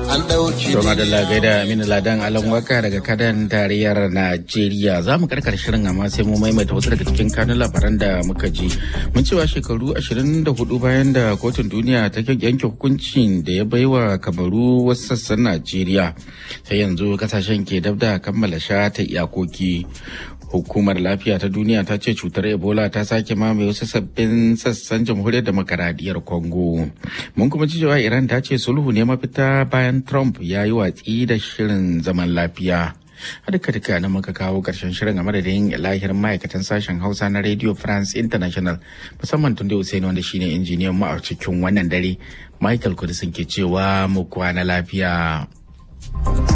an ɗauki To madalla gaida Aminu Ladan Alan Waka daga kadan tarayyar Najeriya za mu karkar shirin amma sai mu maimaita wasu daga cikin kanun labaran da muka ji. Mun cewa shekaru 24 bayan da kotun duniya ta yanke hukuncin da ya baiwa kamaru wasu sassan Najeriya. Sai yanzu kasashen ke dab da kammala shata iyakoki. Hukumar lafiya ta duniya ta ce cutar Ebola ta sake mamaye wasu sabbin sassan jamhuriyar demokaradiyyar Congo. Mun kuma ci cewa Iran ta ce sulhu ne mafita bayan Trump ya yi watsi da shirin zaman lafiya. A duka duka na muka kawo ƙarshen shirin a madadin lahir ma'aikatan sashen Hausa na Radio France International musamman tun da Hussein wanda shine injiniyan mu a cikin wannan dare. Michael Kudisin ke cewa mu kwana lafiya.